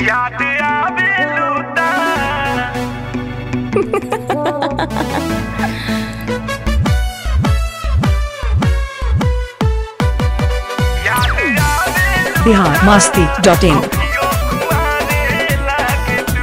याद आवे लूटा याद आवे बिहार मास्ती डॉट इन लूटियों कुआरे लागे तू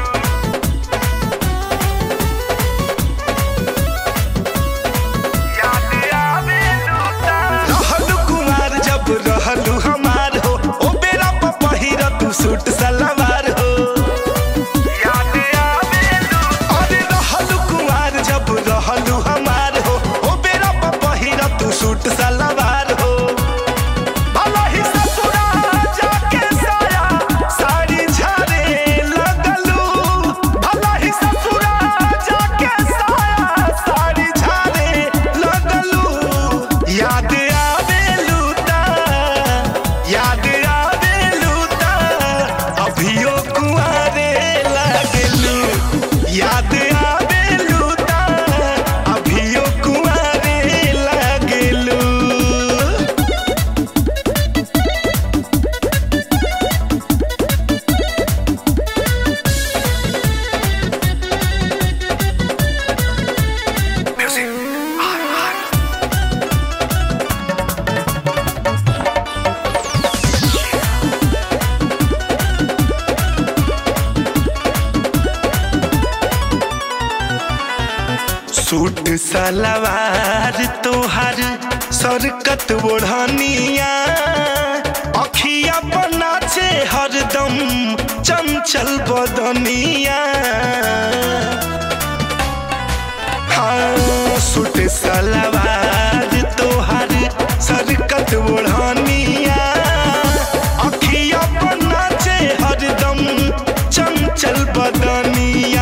याद आवे लूटा रहलू कुमार जब रहलू हमार हो ओ बेरा पर पहिर तू सूट सलवार हो याद आवे लूटा अरे रहलू कुमार जब रहलू हमार हो ओ बेरा पर पहिर तू सूट सलवार हो भला ही ससुरा जाके साया साड़ी झाड़े लगलू भला ही ससुरा जाके साया साड़ी झाड़े लगलू याद आवे लूटा याद आवे लूटा अभियो कुआरे लगलू याद आवे लूटा अभियो कुआरे लगलू सूट सलवार तोहर सरकत ओढ़निया अखिया बनाचे हरदम चंचल बदनिया हाँ सूट सलवार तोहर सरकत ओढ़निया अखिया बनाचे हरदम चंचल बदनिया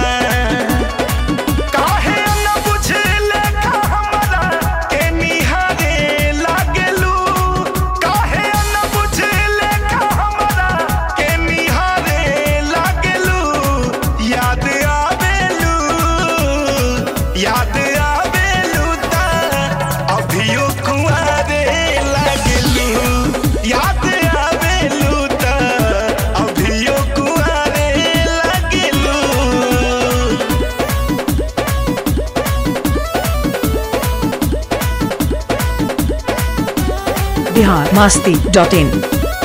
काहे न बुझले का हमरा के निहारे लागलू काहे न बुझले का हमरा के निहारे लागलू याद आवेलू याद आवेलू ता अभियो कुआरे लागलू याद आवेलू ता अभियो कुआरे लागलू बिहार मास्ती डॉट इन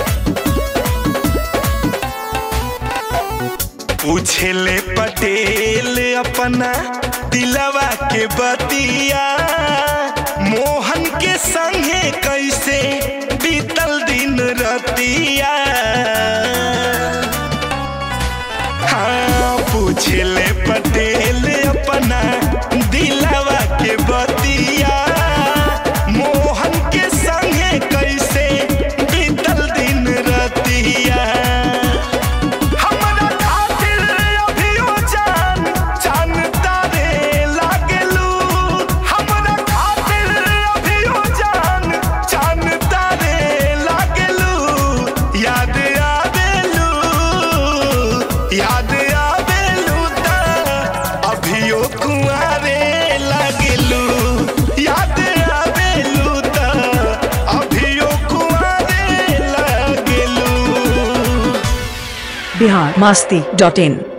पूछले पटेल अपना दिलवा के बतिया मोहन के संगे कैसे बीतल दिन रतिया हाँ पूछले पटेल अपना दिलवा के बतिया मोहन के संगे कैसे बीतल दिन रतिया हमरा खातिर अभियो जान जान तारे लागलू हमरा खातिर अभियो जान जान तारे लागलू याद आवेलू याद आवेलू ता अभियो कुआरे लागलू याद आवेलू ता अभियो कुआरे लागलू बिहार मास्ती डॉट इन